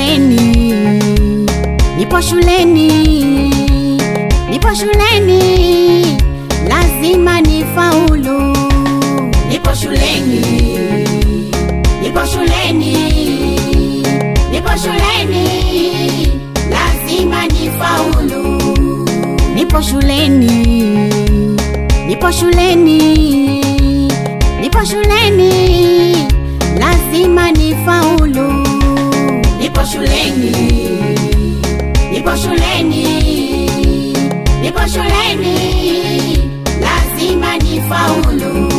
shuleni, nipo shuleni, nipo shuleni, lazima nifaulu. Nipo shuleni, nipo shuleni, nipo shuleni, lazima nifaulu. Nipo shuleni, nipo shuleni, nipo shuleni, lazima nifaulu. Nipo shuleni, nipo shuleni, nipo shuleni, lazima nifaulu.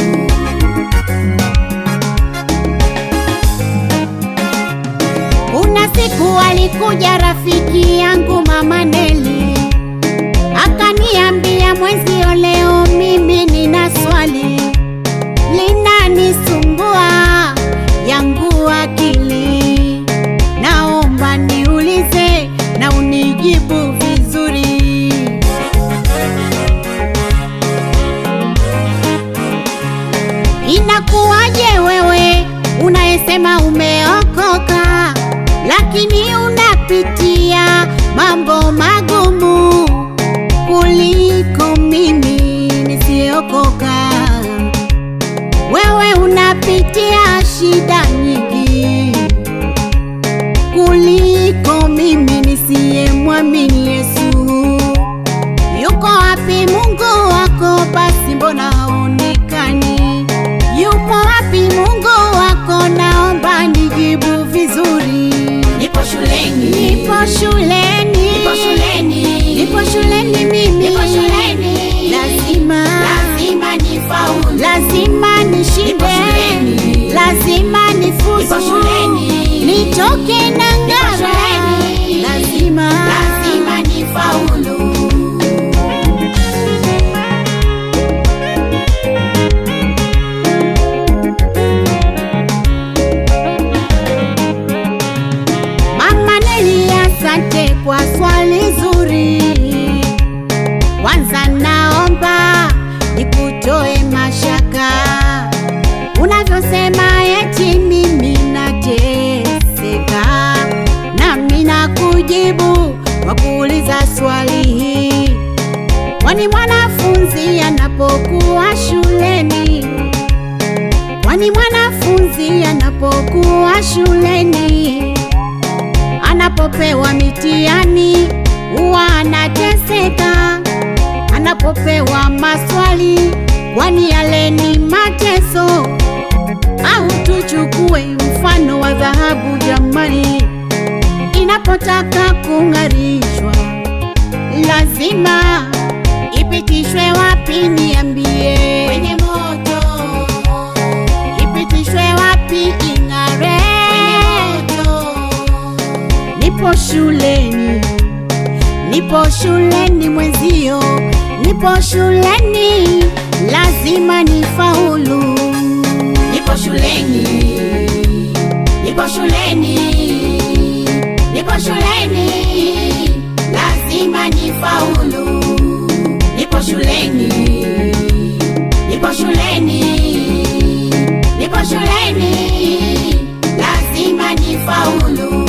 Kuna siku alikuja rafiki yangu mama Neli, akaniambia mwenzio, leo mimi nina swali linanisumbua yangu akili, naomba niulize na unijibu vizuri. Inakuwaje wewe unayesema umeokoka, lakini unapitia mambo magumu kuliko mimi nisiyokoka? Wewe unapitia shida nyingi kuliko mimi nisiyemwamini Yesu. Yuko wapi Mungu wako? Basi mbona haonekani? Yupo wapi Mungu wako? Naomba nijibu vizuri. Nipo shuleni, Nipo shuleni, nipo shuleni, nipo shuleni mimi, nipo shuleni, lazima lazima nifaulu. lazima nishinde, Nipo shuleni. lazima nifuzu, Nipo shuleni. nitoke na ng'ara, shuleni. lazima lazima nifaulu. Mama Neli, asante kwa swali zuri. Kwanza naomba nikutoe mashaka unavyosema eti mimi nateseka, nami nakujibu kwa kuuliza swali hii, kwani mwanafunzi anapokuwa shuleni kwani mwanafunzi anapokuwa shuleni anapopewa mitihani huwa anateseka, anapopewa maswali, kwani yale ni mateso? Au tuchukue mfano wa dhahabu jamani, inapotaka kung'arishwa lazima ipitishwe wapi? Niambie, Kwenye moto, ipitishwe wapi ing'are? kwenye moto, Nipo shuleni, nipo shuleni mwenzio, nipo shuleni, lazima nifaulu. nipo shuleni, nipo shuleni, nipo shuleni, lazima nifaulu. Nipo shuleni, nipo shuleni, nipo shuleni, lazima nifaulu.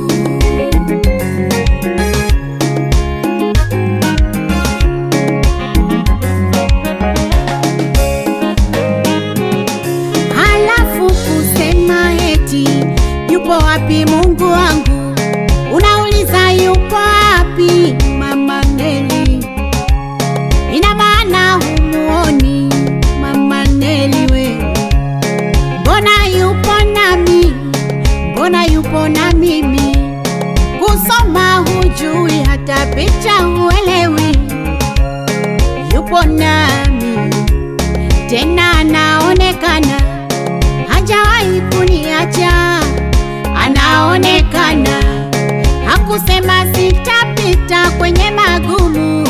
Halafu kusema eti yupo wapi Mungu wangu, unauliza yupo wapi Mama Neli? Ina maana humuoni Mama Neli we, mbona yupo nami, mbona yupo na mimi? Kusoma hujui, hata picha huelewi, yupo nami tena anaonekana, hajawahi kuniacha, anaonekana, hakusema sitapita kwenye magumu,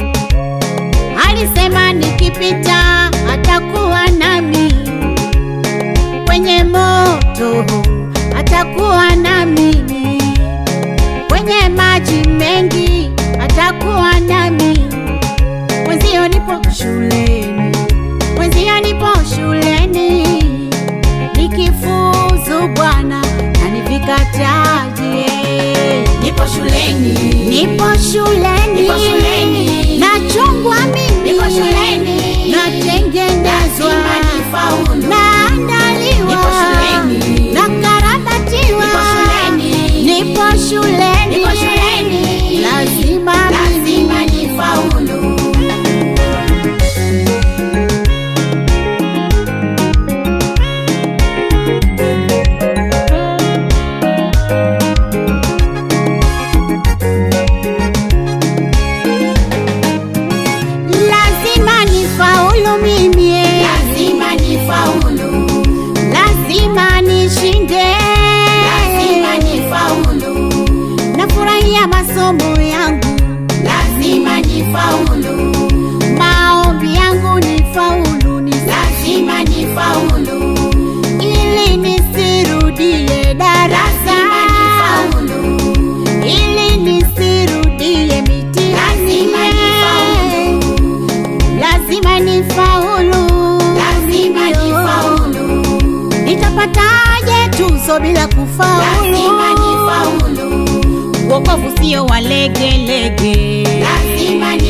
alisema nikipita atakuwa nami, kwenye moto atakuwa nami, kwenye maji mengi atakuwa nami, mwenzio nipo shuleni mwenzia nipo shuleni nikifuzu Bwana nanivika taji shuleni, Nipo shuleni. nachungwa mimi, Nipo shuleni. natengenezwa, Lazima nifaulu. naandaliwa, Nipo shuleni. nakarabatiwa, Nipo shuleni. nipo shuleni, Nipo shuleni. lazima Lazima mimi nifaulu. lazima nifaulu mimi, Lazima nifaulu. lazima nishinde, Lazima nifaulu. nafurahia masomo yangu, Lazima nifaulu. maombi yangu nifaulu, ni Lazima nifaulu. ili nisirudie darasa, Lazima nifaulu. ili nisirudie mitihani, Lazima nifaulu. lazima nifaulu, Lazima nifaulu. nitapataje tuzo bila kufaulu? Lazima nifaulu. Wokovu sio wa legelege, Lazima